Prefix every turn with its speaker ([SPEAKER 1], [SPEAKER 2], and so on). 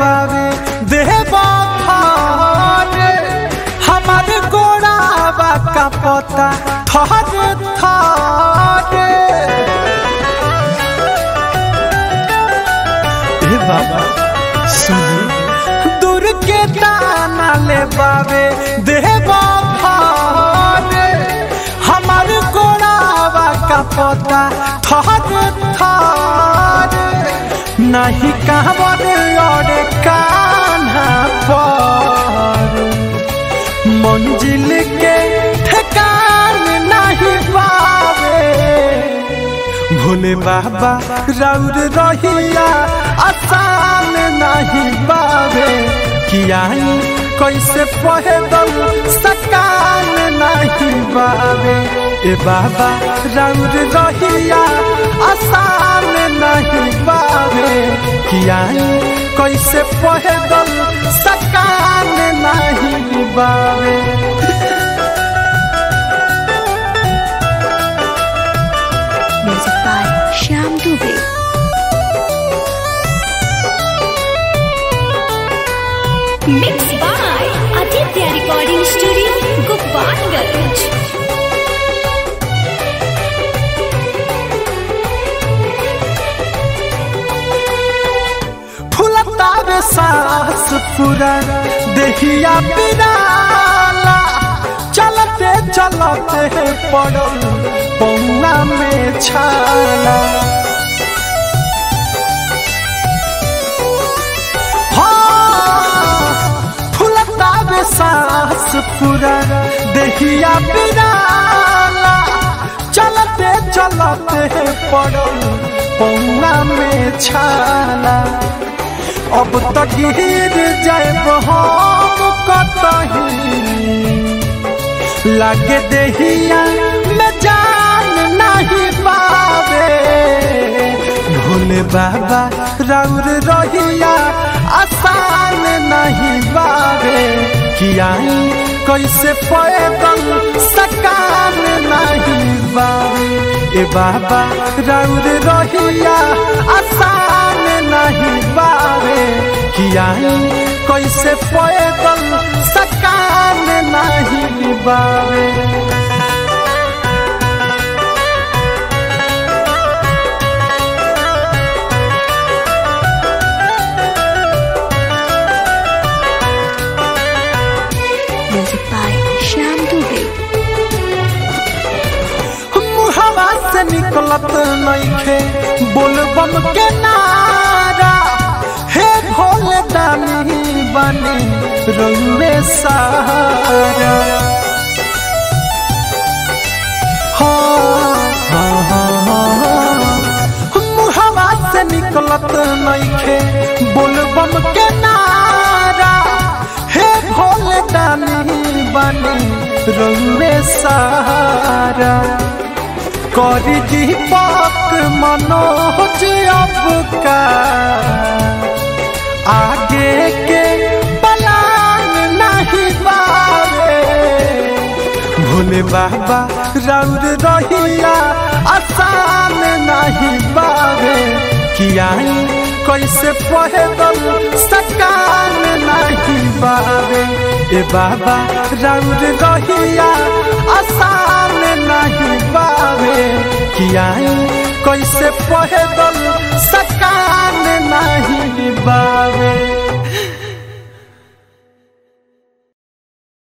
[SPEAKER 1] बावे देवा फारे हमारे गोड़ावा का पता थारे थारे ए बाबा सुनी दूर के दाना ले बावे देवा फारे हमारे गोड़ावा का पता थारे थारे नहीं कहवर और कान्हा पर मंजिल के ठिकान नहीं पावे भोले बाबा राउर रहिया आसान नहीं पावे किया कैसे पहदल सकान नहीं पावे ए बाबा राउर रहिया आसान नहीं पावे किया कैसे पहदल सकान नहीं पावे
[SPEAKER 2] Music by Shyam Dubey. Mixed by Aditya Recording Studio, Gopalganj.
[SPEAKER 1] फुलतावे सांस पूरा देहिया पिराला चलते चलते पड़ल पौना में छाला हाँ, फुलतावे सांस पूरा देहिया पिराला चलते चलते पड़ल पौना में छाला अब तो गिर जाए हम कतही लागे देहिया में जान नहीं पावे भोले बाबा राउर रहिया आसान नहीं पावे किया कैसे पैदल सकान नहीं पावे ए बाबा राउर रहिया आसान नहीं पावे किया कैसे पैदल सकान नहीं पावे
[SPEAKER 2] Music by Shyam Dubey.
[SPEAKER 1] मुहवा से निकलत नइखे बोलबम के नारा हे भोले दानी बने रउए सारा हाँ, हाँ, हाँ, हाँ। मुहवा से निकलत नइखे बोलबम के नारा हे भोले दानी बने रउए सारा करी दीपक मनोज अब का आगे के पलान नहीं पावे भोले बाबा राउर रहिया आसान नहीं पावे किया कैसे पहदल सकान नहीं पावे ए बाबा राउर रहिया आसान नहीं पावे किया कैसे पहदल सकान नहीं पावे